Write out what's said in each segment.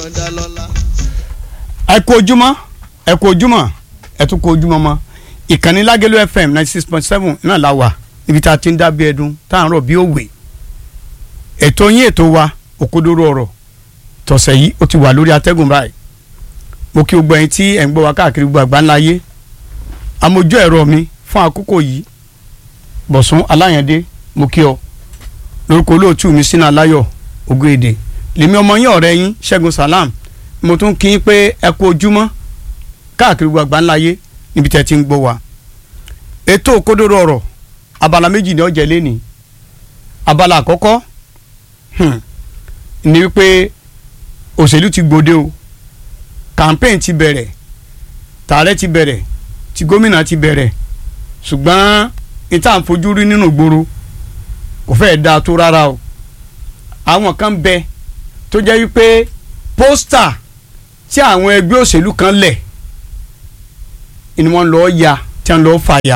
ẹ kú ojúmọ́ ẹ kú ojúmọ́ ẹ tún kú ojúmọ́ mọ́ ìkànnì lágẹ̀lú fm ninety six point seven náà la wà níbi tá a ti ń dábìí ẹdun tá à ń rọ̀ bí òwe ètò yín ètò wa òkodoro ọ̀rọ̀ tọ̀sẹ̀ yìí ó ti wà lórí atẹ́gùn báyìí mo kí gbogbo ẹ̀yin tí ẹ̀ ń gbọ́ wa káàkiri gbogbo àgbáńlá ayé amójú ẹ̀rọ mi fún àkókò yìí bọ̀sùn aláyàndé mo kí ọ lórúkọ olóòtú mi sínú aláyọ̀ ògo èdè lèmi ọmọ yín ọ̀rẹ́ yín ṣẹ́gun salam mo tún kí n pé ẹ kú ojúmọ́ káàkiri gbogbo àgbáńlá ayé níbi tẹ́ ti ń gbọ́ wa ètò òkodoro ọ̀rọ̀ abala méjì ni ó jẹ́ lẹ́nìí abala àkọ́kọ́ hmm, ni wípé òṣèlú ti gbòde o campaign ti bẹ̀rẹ̀ tààrẹ ti bẹ̀rẹ̀ ti gómìnà ti bẹ̀rẹ̀ ṣùgbọ́n ìta ń fojú rí nínú ìgboro kò fẹ́ẹ̀ dáa tó rárá o àwọn kan bẹ tó jẹ́ wípé pósítà tí àwọn ẹgbẹ́ òṣèlú kan lẹ̀ ni wọ́n lọ́ọ́ ya tí wọ́n lọ́ọ́ fà ya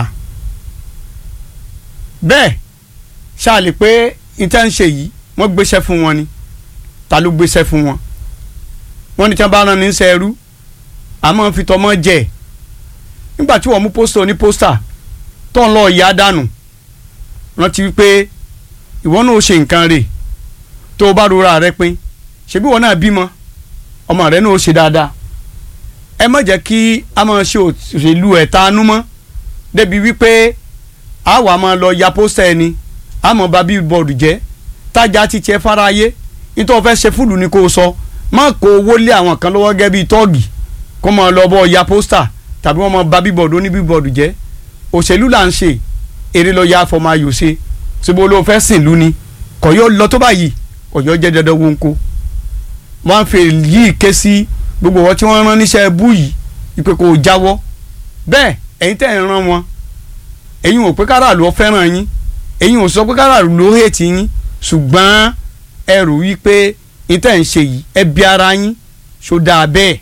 bẹ́ẹ̀ ṣáàlì pé ìta ń ṣe yìí wọ́n gbéṣẹ́ fún wọn ni ta ló gbéṣẹ́ fún wọn wọ́n ní tí wọ́n bá rán ní sẹ́rú àmọ́ fi tọmọ jẹ nígbà tí wọ́n mú pósítà oní pósítà tó ń lọ ìyá dànù rántí wípé ìwọ náà ó ṣe nǹkan rẹ̀ tó o bá rora rẹ pin ṣebí wọn náà bímọ ọmọ rẹ náà ó ṣe dáadáa ẹ má jẹ́ kí a máa ṣe òṣèlú ẹ̀ta anú mọ́ débi wípé a wà máa lọ ya pósítà ẹni a mọ̀ bá bíbọ̀dù jẹ́ tájà ti tiẹ̀ fáráyé nítorí fẹ́ ṣe fúlù ni kò sọ má kó owó lé àwọn kan lọ́wọ́ gẹ́gẹ́ bíi tọ́ọ̀gì kó máa lọ bọ́ ya pósítà tàbí wọ́n máa bá bíbọ̀dù oní bíbọ̀dù jẹ́ òṣèlú là ń ṣe eré lọ ya afọ máa yò ṣe síbo ló fẹ́ sìn lú ni kò yóò lọ tó báyìí kò yóò jẹ́ dandan wọn kó wọ́n fi yìí ké sí gbogbo wọn tí wọ́n rán níṣẹ́ bú yìí ìpè kò jáwọ́ bẹ́ẹ̀ ẹ̀yin tẹ̀ ń rán wọn ẹ̀yin ò pé káràlú ọ fẹ́ràn yín ẹ̀yin ò sọ pé káràlú ló hètì yín ṣùgbọ́n ẹrù wípé ìtẹ̀ ń ṣe yìí ẹ bí ara yín ṣó dáa bẹ́ẹ̀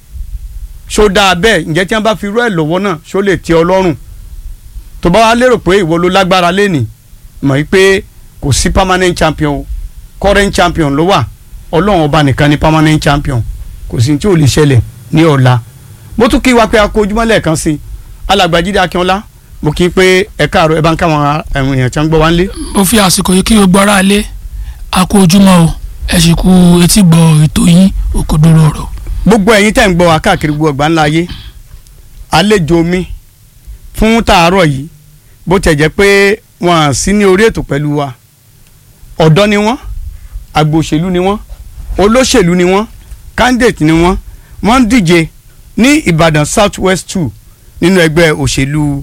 ṣó dáa bẹ́ẹ̀ ǹjẹ́ tí wọ́n bá fi rú ẹ̀ lọ́wọ́ náà ṣó lè tẹ́ ọ lọ́rùn tó bá wá lérò pé ìwọ ló lágbára lẹ́nìí mọ̀ wípé kò sí permanent champion current champion ló wà ọlọ́run ọba nìkan ni permanent champion kò sí tí ò lè ṣẹlẹ̀ ní ọ̀la mo tún kí wa pé a kó ojúmọ́ lẹ́ẹ̀kan sí i alàgbàjídé akínọlá mo kí i pé ẹ káàárọ̀ ẹ bá ń káwọn ẹ̀wọ̀n èèyàn tí wọ́n ń gbọ́ wá ń lé. mo fi àsìkò yìí kí gbogbo ara lé a kú ojúmọ́ o ẹ sì kú etí gbọ́ ètò yín òkodoro ọ̀rọ̀. gbogbo ẹ̀yin tẹ́ ń gbọ́ wa káàkiri gbogbo ọgbà ńlá ayé àlejò mi fún tàárọ̀ yìí bó tẹ̀ jẹ́ pé wọ́n á sí ní orí ètò pẹ̀lú wa ọ̀dọ́ ni wọ́n àgbò òṣèlú ni wọ́n olóṣèlú ni wọ́n candidate ni wọ́n wọ́n ń díje ní Ìbàdàn South West two nínú ẹgbẹ́ òṣèlú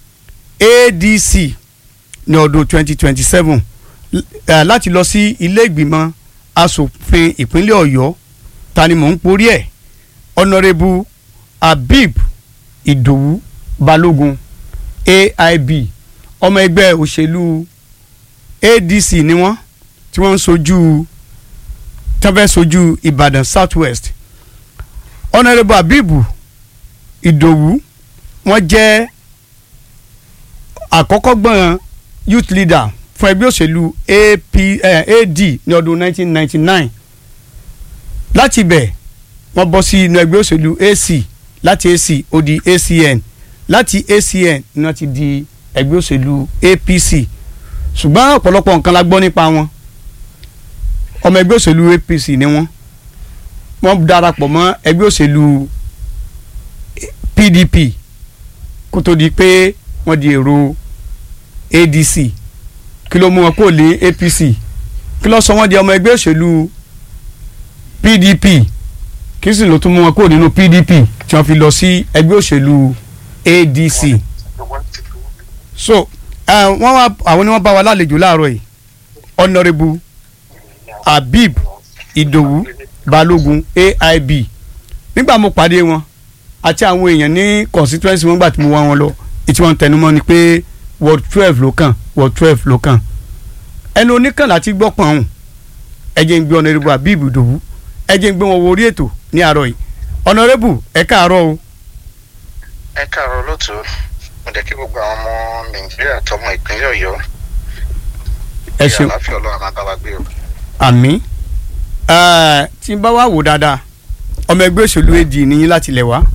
ADC ní ọdún 2027 láti lọ sí ilé ìgbìmọ̀ asòfin ìpínlẹ̀ Ọ̀yọ́ ta ni mò ń porí ẹ̀ Honourable Habib Ìdòwú Balógun AIB ọmọ ẹgbẹ́ òṣèlú ADC ni wọ́n tí wọ́n ń sojú tí wọ́n fẹ́ sojú Ìbàdàn South West Honourable Habib Ìdòwú wọ́n jẹ́ àkọ́kọ́ gbọ́n youth leader fún ẹgbẹ́ òṣèlú AP, eh, AD ní ọdún 1999 láti bẹ̀ wọ́n bọ́ sí inú ẹgbẹ́ òṣèlú AC láti AC ó di ACN láti ACN ni wọ́n ti di ẹgbẹ́ òṣèlú APC ṣùgbọ́n ọ̀pọ̀lọpọ̀ nǹkan la gbọ́ nípa wọn ọmọ ẹgbẹ́ òṣèlú APC ni wọ́n wọ́n darapọ̀ mọ́ ẹgbẹ́ òṣèlú PDP kó tó di pé wọ́n di èrò ADC kí ló mú wọn kó lé APC kí ló sọ wọ́n di ọmọ ẹgbẹ́ òṣèlú PDP kí sì ló tún mú wọn kó nínú PDP tí wọ́n fi lọ sí ẹgbẹ́ òṣèlú ADC so wọ́n wá àwọn ni wọ́n bá wa lálejò láàárọ̀ yìí Honourable Habib Ìdòwú Balógun AIB nígbà mo pàdé wọn àti àwọn èèyàn ní constituency wọn gbà tí mo wá wọn lọ ètí wọn tẹnumọ́ ni pé ward twelve ló kàn ward twelve ló kàn ẹnu oníkàn láti gbọ́ pọ̀n ọ̀hún ẹ jẹ́ ń gbé Honourable Habib Ìdòwú ẹ jẹ́ ń gbé wọn wo orí ètò ní àárọ̀ yìí Honourable ẹ káàárọ̀ o. ẹ káàárọ̀ lóòótọ́ mo jẹ́ kí gbogbo àwọn ọmọ Nàìjíríà tọmọ ìpínlẹ̀ Ọ̀yọ́ ẹ ṣeun àlàáfíà Ọlọ́run máa bá wa gbé o. àmín tí n bá wá wò dáadáa ọmọ ẹgbẹ́ òṣèlú AD níyìn láti lẹ̀ wá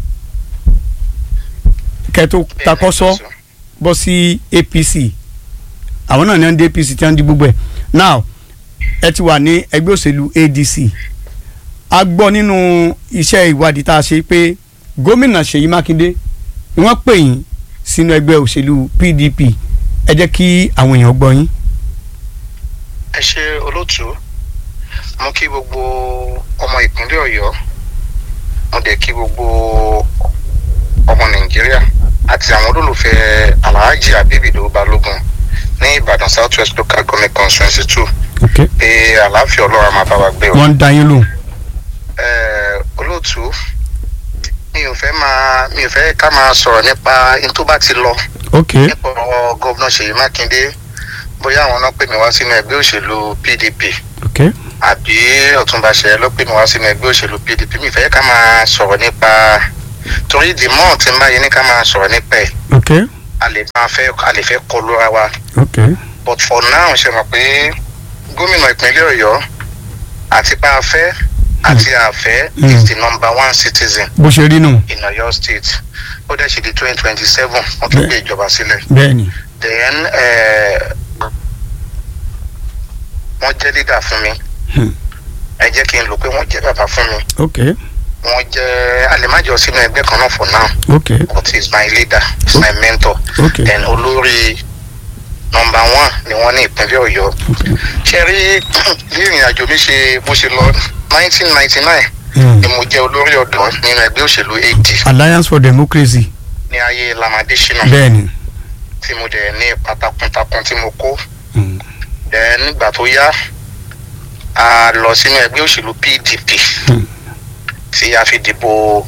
kẹ́tó takọ́sọ́ bọ́ sí APC àwọn náà ní wọ́n dé APC tí wọ́n di gbogbo ẹ̀ now ẹ ti wà ní ẹgbẹ́ òṣèlú ADC a gbọ́ nínú iṣẹ́ ìwádìí tá a ṣe pé gómìnà Ṣèyí Mákindé ni wọ́n pè yín sínú ẹgbẹ́ òṣèlú PDP ẹ jẹ́ kí àwọn èèyàn gbọ́ yín. ẹ ṣe olóòtú mo kí gbogbo ọmọ ìpínlẹ̀ Ọ̀yọ́ mo dẹ̀ kí gbogbo ọmọ Nàìjíríà àti àwọn olólùfẹ́ Alhaji Abibido Balógun ní Ìbàdàn South West Local Government Constituency two okay. pé àlàáfíà Ọlọ́run máa bá wa gbé o. wọ́n ń dá yín lóhùn. Eh, olóòtú mi ò fẹ́ máa mi ò fẹ́ ká máa sọ̀rọ̀ nípa in tó bá ti lọ ok nípa ọ̀rọ̀ gọ́vnà Ṣèyí Mákindé bóyá àwọn náà pè mí wá sínú ẹgbẹ́ òṣèlú PDP ok àbí Ọ̀túnba Ṣèyí ló pè mí wá sínú ẹgbẹ́ òṣèlú PDP mi ò fẹ́ ká máa sọ̀rọ̀ nípa torí the more tí n bá yẹ ní ká máa sọ̀rọ̀ nípa ẹ̀ ok a lè máa fẹ́ a lè fẹ́ kọlu ara wa ok but for now ṣe mọ̀ pé gómìnà ìpínlẹ̀ Ọ̀yọ́ àti pa afẹ́ àti àfẹ́ Mm. is the number one citizen bó ṣe rí nù in Ọ̀yọ́ state ó dẹ̀ ṣe di twenty twenty seven wọ́n tún gbé ìjọba sílẹ̀ bẹ́ẹ̀ ni then eh, wọ́n jẹ́ leader fún mi Hmm. ẹ jẹ́ kí n lò pé wọ́n jẹ́ bàbá fún mi ok wọ́n jẹ́ alẹ́májọ sínú ẹgbẹ́ kan náà for now ok but he is my leader he is my mentor ok then olórí number one ni wọ́n ní ìpínlẹ̀ Ọ̀yọ́ ok ṣe rí bí ìrìn àjò mi ṣe bó ṣe lọ nineteen ninety nine Hmm. ni mo jẹ́ olórí ọ̀dọ́ nínú ẹgbẹ́ òṣèlú AD Alliance for Democracy ní ayé Lamade Shina bẹ́ẹ̀ ni tí mo dẹ̀ ní ipa takuntakun tí mo kó Hmm. dẹ̀ nígbà tó yá a lọ sínú ẹgbẹ́ òṣèlú PDP Hmm. tí a fi dìbò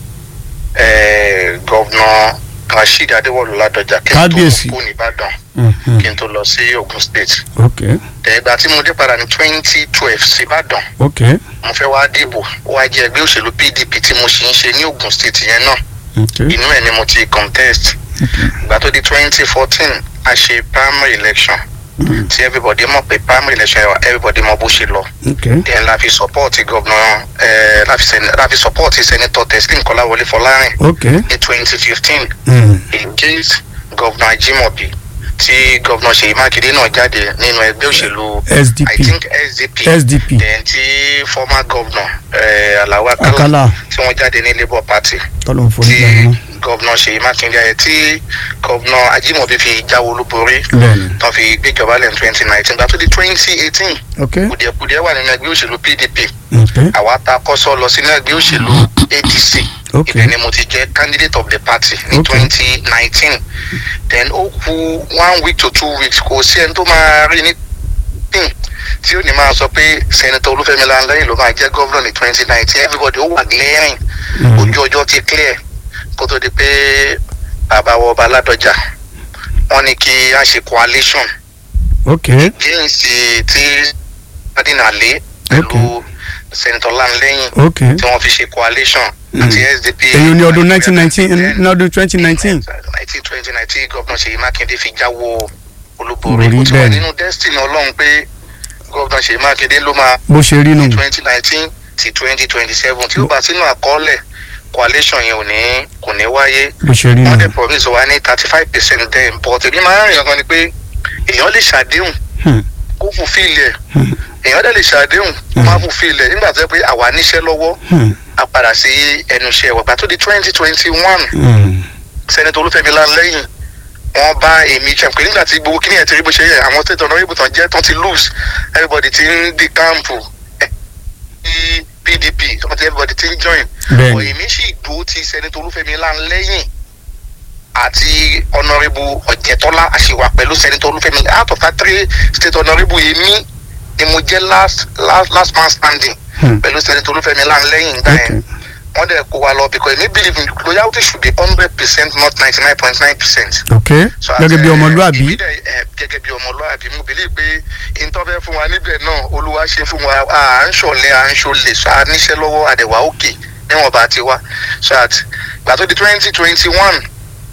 eh, gọ́vnà Rasheed Adéwọ̀lú Ládọjà kí n tó Kábíyèsí. kú nìbàdàn Mhm. kí n tó lọ sí Ogun State ok dẹ̀gbà tí mo dé padà ní twenty twelve síbàdàn ok mo fẹ́ wá dìbò ó wá jẹ́ ẹgbẹ́ òṣèlú PDP tí mo sì ń ṣe ní Ogun State yẹn náà ok inú ẹ̀ ni mo ti contest ìgbà tó di twenty fourteen a ṣe primary election Hmm. tí everybody mọ̀ pé primary election yẹn everybody mọ̀ bó ṣe lọ ok then la fi support governor eh, la fi sen- la fi support senator Teslim Kọ́láwọlé Fọlárìn ok ní twenty fifteen Hmm. against governor Ajimobi tí governor Ṣèyí Mákindé náà jáde nínú ẹgbẹ́ òṣèlú I SDP think SDP SDP then tí former governor eh, Alao Akala Akala tí wọ́n jáde ní Labour Party tọ́lọ̀ ń forí tí gbà wọn governor Ṣèyí Mákindé ayẹ tí governor Ajimobi fi jáwé olúborí bẹ́ẹ̀ ni tán fi gbéjọba lẹ́nu twenty nineteen gbà tó di twenty eighteen ok kùdìẹ̀kùdìẹ̀ wà nínú ẹgbẹ́ òṣèlú PDP ok àwa ta kọ́sọ́ lọ sínú ẹgbẹ́ òṣèlú ADC ok ibẹ̀ ni mo ti jẹ́ candidate of the party ní Okay. twenty nineteen then ó kù one week to two weeks kò sí ẹni tó máa rí ní pin tí ó ní máa sọ pé senator Olúfẹ́mi Lanlẹ́yìn ló máa jẹ́ governor ní twenty nineteen everybody ó wà glaring Hmm. ojú ọjọ́ ti clear kó tó di pé bàbá wa ọba Ládọjà wọ́n ní kí a ṣe coalition ok against tí adínàlé pẹ̀lú senator Lanlẹ́yìn ok tí wọ́n fi ṣe coalition Mm. àti SDP. èyí ní ọdún nineteen nineteen ní ọdún twenty nineteen nineteen twenty nineteen gọ́vnà Ṣèyí Mákindé fi jáwó olúborí Borí ó ti wà bẹ́ẹ̀ ni. nínú destiny ọlọ́run pé gọ́vnà Ṣèyí Mákindé ló máa bó ṣe rí nù twenty nineteen ti twenty twenty seven tí ó bá sínú àkọọ́lẹ̀ coalition yẹn ò ní kò ní wáyé bó ṣe rí wọ́n nù dẹ̀ promise wa ní thirty five percent then but èmi máa ń rìn ọkàn ni pé èèyàn lè ṣàdéhùn Hmm. kó fulfill ẹ̀ Hmm. èèyàn dẹ̀ lè ṣàdéhùn kó má fulfill ẹ̀ nígbà tó yẹ pé àwa níṣẹ́ lọ́wọ́ Hmm. a padà sí ẹnu iṣẹ́ wa gbà tó di twenty twenty one Hmm. sẹ́nitọ́ olúfẹ́mi lanlẹ́yìn wọ́n bá èmi jẹun pé nígbà tí gbogbo kíní ẹ̀ ti rí bó ṣe yẹ àwọn state honourable tán jẹ́ tán ti lose everybody ti ń di káàmpù ẹ̀ ní PDP wọ́n ti everybody ti ń join bẹ́ẹ̀ ọ̀ ni èmi sì dúró ti sẹ́nitọ́ olúfẹ́mi lanlẹ́yìn àti honourable ọ̀jẹ̀tọ́lá àṣìwà pẹ̀lú sẹ́nitọ́ olúfẹ́mi out of that three state honourable èmi ni mo jẹ́ last last last man standing Hmm. pẹ̀lú sẹ́nitọ́ olúfẹ́mi lanlẹ́yìn gbà yẹn ok wọ́n dẹ̀ kó wa lọ because èmi believe in loyalty should be hundred percent not ninety nine point nine percent. ok gẹ́gẹ́ bí ọmọlúàbí gẹ́gẹ́ bí ọmọlúàbí mo believe pé ìtọ́fẹ́ fún wa níbẹ̀ náà olúwa ṣe fún wa à ń ṣọ̀lẹ̀ à ń ṣọlẹ̀ so a níṣẹ́ lọ́wọ́ àdẹ̀wà òkè níwọ̀n bá ti wá so at gbà tó di twenty twenty one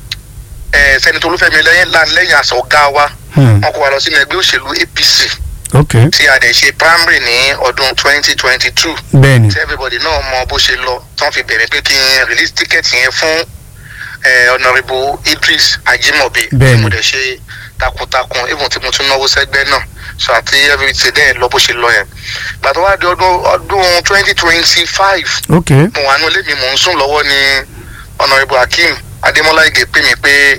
sẹ́nitọ́ olúfẹ́mi lẹ́yìn lẹ́yìn àṣà ọ̀gá wa Hmm. wọ́n kó wa lọ sínú ẹgbẹ́ òṣèlú APC ok tí a dẹ̀ ṣe primary ní ọdún twenty twenty two bẹ́ẹ̀ ni tí everybody náà mọ bó ṣe lọ tán fi bẹ̀rẹ̀ pé kí n release ticket yẹn fún eh, honourable Idris Ajimobi Bẹ́ẹ̀ni. mo dẹ̀ ṣe takuntakun even tí mo tún náwó sẹ́gbẹ́ náà so àti everything dẹ̀ lọ bó ṣe lọ yẹn gbàtọ́ wá di ọdún ọdún twenty twenty five ok mo wà ní ilé mi mò ń sùn lọ́wọ́ ní honourable Hakeem Adémọ́lá Ìgè pè mí pé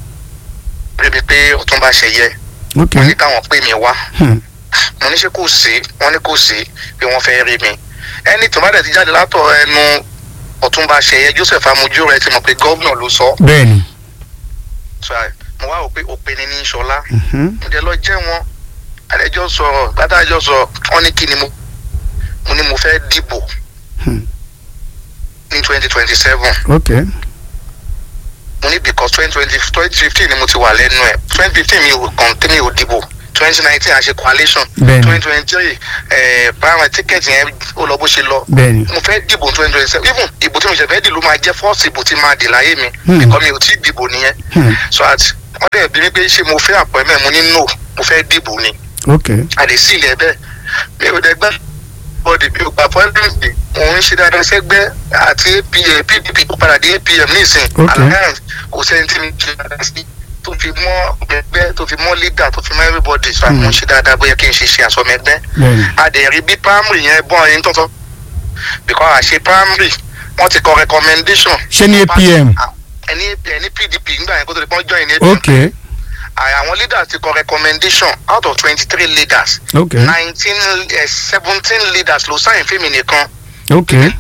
pè mí pé Ọ̀túnba Ṣẹ̀yẹ ok wọ́n ní káwọn pè mí wá hmm. mo ní ṣe kò sí wọ́n ní kò sí pé wọ́n fẹ́ rí mi ẹni tó bá dẹ̀ ti jáde látọ̀ ẹnu Ọ̀túnba Ṣẹ̀yẹ Joseph Amuju rẹ̀ ti mọ̀ pé gómìnà ló sọ bẹ́ẹ̀ ni So, mo wá wò pé òpin ni ní Ṣọlá mhm. mo dẹ̀ lọ jẹ́ wọn àdẹ́jọ́ sọ̀rọ̀ gbàdájọ́ sọ wọ́n ní kí ni mo mo ní mo fẹ́ dìbò Hmm. ní twenty twenty seven ok mo ní because twenty twenty twenty fifteen ni mo ti wà lẹ́nu ẹ̀ twenty fifteen mi ò kàn tí mi ò dìbò twenty nineteen àṣẹ coalition Bẹ́ẹ̀ni. twenty twenty three ẹ̀ primary ticket yẹn ó lọ bó ṣe lọ bẹ́ẹ̀ ni mo fẹ́ dìbò twenty twenty seven even ìbò tí mo ṣe fẹ́ dì ló máa jẹ́ first ìbò tí máa dì láyé mi Hmm. because mi ò tí ì dìbò nìyẹn Hmm. so at wọ́n dẹ̀ bí mi pé ṣé mo fẹ́ appointment mo ní no mo fẹ́ dìbò ni ok àdè sí ilẹ̀ bẹ́ẹ̀ mi ò dẹ̀ gbẹ́ bọ́dì mi ò gba appointment bí mo ń ṣe dáadáa sẹ́gbẹ́ àti APM PDP kó padà dé APM nísìn Ok. alliance kò sẹ́ni tí mi ṣe dáadáa sí tó fi mọ́ ẹgbẹ́ tó fi mọ́ leader tó fi mọ́ everybody so Hmm. mo ń ṣe dáadáa bóyá kí n ṣe ṣe àsọmẹgbẹ́ bẹ́ẹ̀ ni adẹ̀rí bí primary yẹn bọ́n ẹni tó sọ because àṣe primary wọ́n ti kọ recommendation. Ṣé ní APM? ẹni ẹni PDP nígbà yẹn kó tó di pọ́n join ní APM. ok àwọn leaders ti kọ recommendation out of twenty three leaders ok nineteen seventeen leaders ló sáyìn fíìmì nìkan ok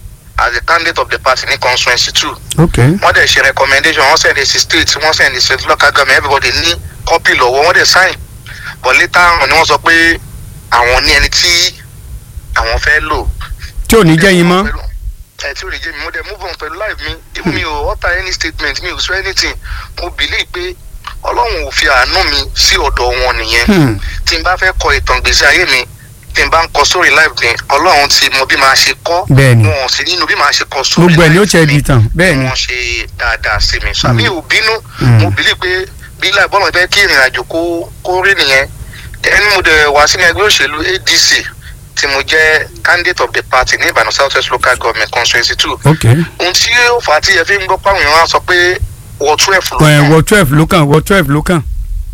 as a candidate of the party ní constituency two ok wọ́n dẹ̀ ṣe recommendation wọ́n send it sí state wọ́n send it sí local government everybody ní copy lọ́wọ́ wọ́n dẹ̀ sign but later on ni wọ́n sọ pé àwọn ní ẹni tí àwọn fẹ́ lò tí ò ní jẹ́ yín mọ́ ẹ tí ò ní jẹ́ mi mo dẹ̀ move on pẹ̀lú life mi even mi ò utter any statement mi ò sọ anything mo believe pé ọlọ́run ò fi àánú mi sí ọ̀dọ̀ wọn nìyẹn Hmm. tí n bá fẹ́ kọ ìtàn gbèsè ayé mi tí n bá ń kọ sórí life mi ọlọ́run ti mọ bí màá ṣe kọ́ Bẹ́ẹ̀ni. wọn ò sí nínú bí màá ṣe kọ sórí gbogbo ẹ̀ ni ó life tiẹ̀ mi di tàn bẹ́ẹ̀ ni wọ́n ṣe dáadáa sí mi sàmì ò bínú Hmm. mo believe pé bí láì bọ́lá fẹ́ kí ìrìn àjò kó kó rí nìyẹn ẹni mo dẹ̀ wá sínú ẹgbẹ́ òṣèlú ADC tí mo jẹ́ candidate of the party ní Ìbàdàn South West local government constituency two ok ohun tí ó fà á tí ẹ fi ń gbọ́ pàwọn èèyàn á sọ pé wọ twelve ló ẹ̀ kàn wọ twelve ló kàn wọ twelve ló kàn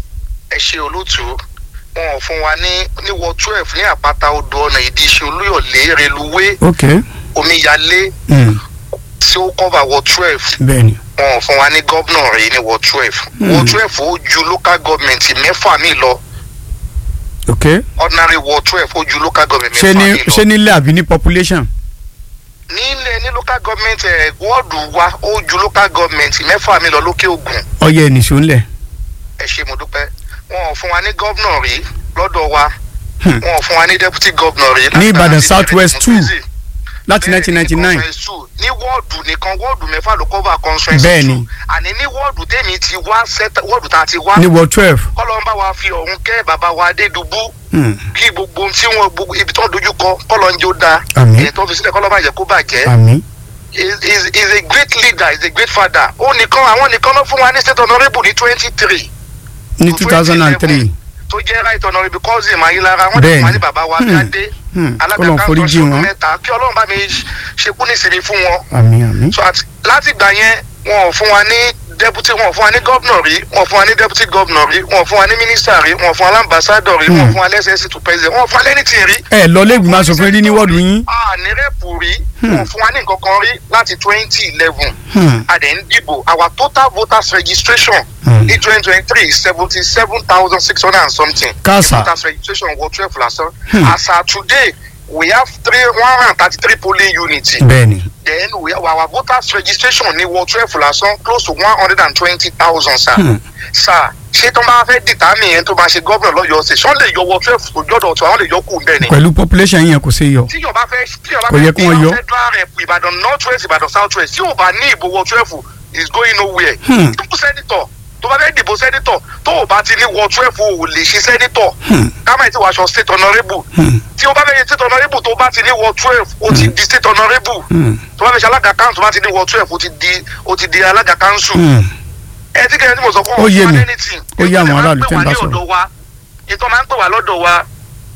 ẹ ṣe olóòtú wọn ò fún wa ní ní wọ twelve ní àpáta odò ọ̀nà ìdíṣe olúyọ̀lé reluwé ok omíyalé Hmm. tí ó cover wọ twelve bẹ́ẹ̀ ni wọn ò fún wa ní gómìnà rèé ní wọ twelve Hmm. wọ twelve ó ju local government mẹ́fà mi lọ ok ordinary wọ twelve ó ju local government ṣé mẹ́fà ní mi lọ ṣé nílé àbí ní population nílẹ̀ ní local government ẹ̀ wọ́ọ̀dù wa ó ju local government mẹ́fà mi lọ lókè ògùn ọyẹ nìṣó ńlẹ̀ ẹ ṣe mo dúpẹ́ wọn ò fún wa ní gómìnà rí lọ́dọ̀ wa Hmm. wọn ò fún wa ní deputy governor rí Ní láti Ìbàdàn láti South bẹ̀rẹ̀ West two. democracy. láti Bẹ́ẹ̀ni, nineteen ninety ní nine conference two. ní wọ́ọ̀dù nìkan wọ́ọ̀dù mẹ́fà ló cover conference Bẹ́ẹ̀ni. two. àní ní wọ́ọ̀dù tèmi ti wá sẹ́tà wọ́ọ̀dù tá a ti wá ní wọ twelve kọ́lọ́ ń bá wa fi ọ̀hún kẹ́ bàbá wa Adédùbú Hmm. kí gbogbo ohun tí wọn gbogbo ibi tó ń dojú kọ kọ́lọ́ ń jó da Àmín. èyí tó fi sílẹ̀ kọ́lọ́ má jẹ́ kó bàjẹ́ àmì is is is a great leader is a great father ó nìkan àwọn nìkan ló fún wa ní state honourable ní twenty three ní two thousand and three tó jẹ́ right honourable cousin mayilara wọ́n dẹ̀ fún wa ní bàbá wa Hmm. Bíádé Hmm. alága Ọlọ́run kan foríjì tó ṣe wọn. mẹ́ta kí ọlọ́run bá mi ṣekú ní ìsinmi fún wọn àmì àmì so at láti gbà yẹn wọn ò fún wa ní deputy wọn ò fún wa ní governor rí wọn ò fún wa ní deputy governor rí wọn ò fún wa ní minister rí wọn ò fún wa ní ambassador rí wọn ò Hmm. fún wa lẹ́sẹ̀sì to president wọn ò fún wa lẹ́nìtì rí. ẹ lọ lẹ́gbìmọ̀ asòfin rí ní wọ́ọ̀dù yín a ní rẹ́pù rí Hmm. wọn ò fún wa ní nǹkan kan rí láti twenty eleven Hmm. a dẹ̀ ń dìbò our total voters registration Hmm. ní twenty twenty three seventy seven thousand six hundred and something. Kásá. The voters registration wọ twelve lásán. Hmm. as at today we have three one hundred and thirty three polling units bẹ́ẹ̀ ni then we our voters registration ní wọ twelve lásán close to one hundred and twenty thousand sir. Hmm. sir ṣé tó bá fẹ́ dìtámì yẹn tó bá ṣe gómìnà lọ́yọ̀ọ́ ṣe ṣọ́ lè yọ wọ twelve òjọ́dọ̀ tí àwọn lè yọ kù bẹ́ẹ̀ ni. pẹ̀lú population yẹn kò ṣe yọ tí yọba fẹ́ tí yọba Kò yẹ fẹ́ kí wọ́n yọ. federal rep ìbàdàn north west ìbàdàn south west tí yóò bá ní ìbò wọ twelve is going nowhere. Hmm. tó sẹ́nitọ̀ tó bá fẹ́ dìbò sẹ́nitọ̀ tó o bá ti ní wọ twelve o ò lè ṣe sẹ́nitọ̀ Hmm. kámáì tí wàá ṣọ state honourable Hmm. tí o bá fẹ́ ṣe state honourable tó o bá ti ní wọ twelve o ti di state honourable Hmm. tó bá fẹ́ ṣe alága council tó bá ti ní wọ twelve o ti di o ti di alága council Hmm. ẹ tí kẹ́hìn tí mo sọ fún Ó yé mi. anything. Ó yé àwọn Ètò aráàlú máa ń tẹ́ ń pè bá wá ní sọ̀rọ̀. ọ̀dọ̀ wa ètò máa ń pè wá lọ́dọ̀ wa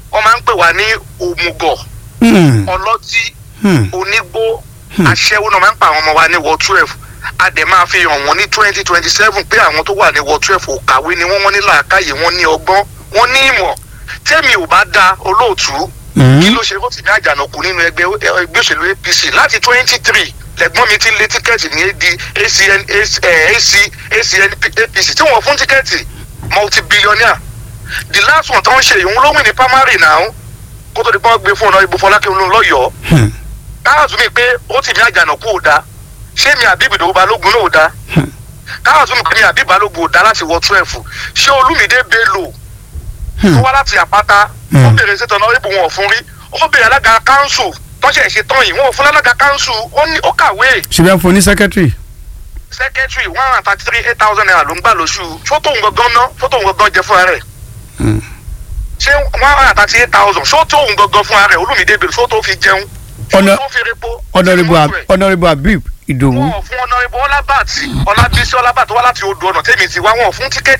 wọ́n máa ń pè wá ní òmùgọ̀ Hmm. ọlọ́tí Hmm. onígbó aṣẹ́wó náà máa ń pa àwọn ọmọ wa ní ward twelve a dẹ̀ máa fi hàn wọ́n ní twenty twenty seven pé àwọn tó wà ní ward twelve ò kàwé ni wọ́n wọ́n ní làákàyè wọ́n ní ọgbọ́n wọ́n ní ìmọ̀ tẹ́mi ò bá da olóòtú Hmm. kí ló ṣe ó ti ní àjànàkú nínú ẹgbẹ́ ẹgbẹ́ òṣèlú apc láti twenty three lẹ́gbọ́n mi ti lé tíkẹ́ẹ̀tì ní ad acn ac acn apc tí wọ́n fún tíkẹ́ẹ̀tì multi billionaire the last one tó ń ṣe ìhun ló wìn ní primary náà kó tó di pọ́n gbé fún ọ̀nà ìbò fọlákẹ́ olóhùn lọ́yọ̀ọ́ Hmm. káàtù mi pé ó ti ní àjànàkú ò da ṣé mi àbí ìbìdó balógun náà ò da káàtù mi pé mi àbí balógun ò da láti wọ twelve ṣé olúmídé bello tó wá láti àpáta ó bèrè sí tọ̀nà ìbò wọn ò fún rí ó bèrè alága kánsù tọ́ṣẹ̀ ṣe tán yìí wọn ò fún alága kánsù ó ní ó kàwé ṣùgbọ́n fún ní sẹ́kẹ́tìrì. secretary one hundred and thirty three eight thousand naira ló ń gbà lóṣù fótó òun gangan ná fótó òun gangan jẹ fúnra rẹ̀ Hmm. ṣé one hundred and thirty eight thousand fótó òun gangan fúnra rẹ̀ olúmídé bello fótó fi jẹun Ọ̀nà- fótó fi repo Honourable fótó Ab- rẹ̀. Honourable Habib Ìdòwú. wọn ò fún ọ̀nà ìbò ọlábàtì ọlábísí ọlábàtì wá láti odò ọ̀nà tèmi ti wá wọn ò fún tíkẹ́ẹ̀tì